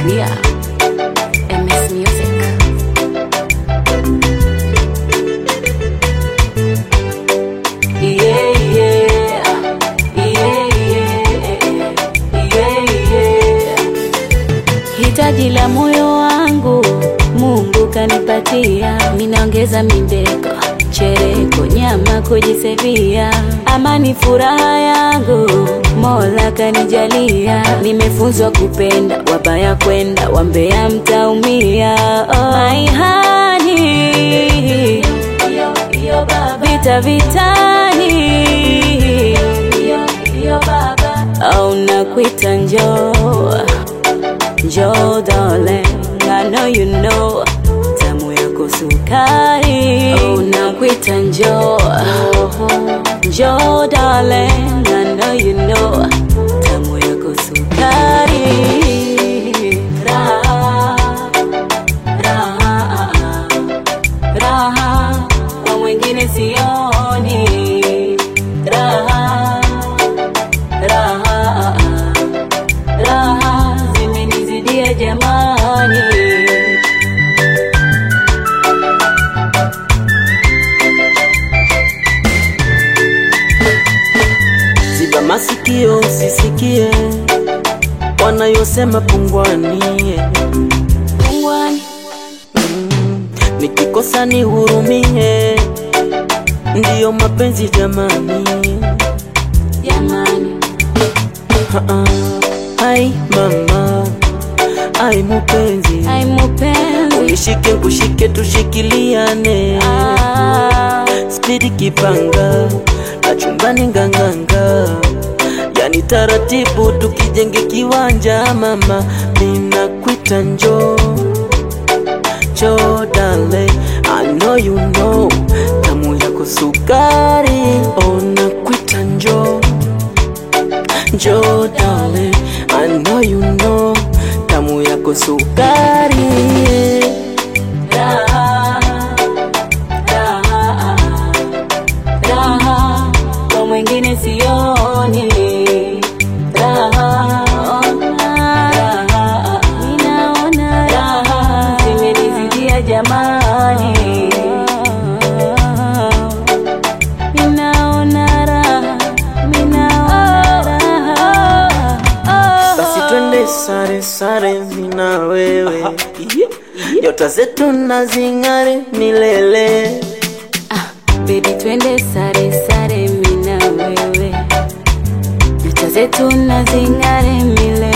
Tanzania. MS Music. Yeah, yeah. Yeah, yeah. Yeah, yeah. Hitaji la moyo wangu Mungu kanipatia, minaongeza mindeko, chereko, nyama kujisevia, amani furaha yangu Mola kanijalia, nimefunzwa kupenda, wabaya kwenda, wambea mtaumia. Oh, my honey, vita vitani, au nakuita njoo Joe darling, I know you know tamu yako sukari, unakuita njoo Joe darling, I know you know tamu yako sukari. Raha, raha, raha kwa mwingine sioni raha, raha raha zimenizidia jamani. Ziba masikio usisikie wanayosema pungwani. Pungwani, Nikikosa nihurumie, ndiyo mapenzi jamani. jamani, Ha-ha. Ai mama, ai mupenzi, ai mupenzi unishike kushike, tushikiliane ah, spidi kipanga na chumbani nganganga, yani taratibu tukijenge kiwanja. Mama, ninakuita njoo njoo, darling, I know you know tamu yako sukari. Oh, nakuita njoo njoo, darling, I know you know tamu yako sukari. raha, raha, raha kwa mwingine sioni raha, raha, ninaona raha zimenizidia jamani, ninaona raha, ninaona raha Basi twende sare sare, mina wewe, nyota zetu na zing'are milele. Ah, baby twende sare sare mina wewe nyota zetu na zing'are milele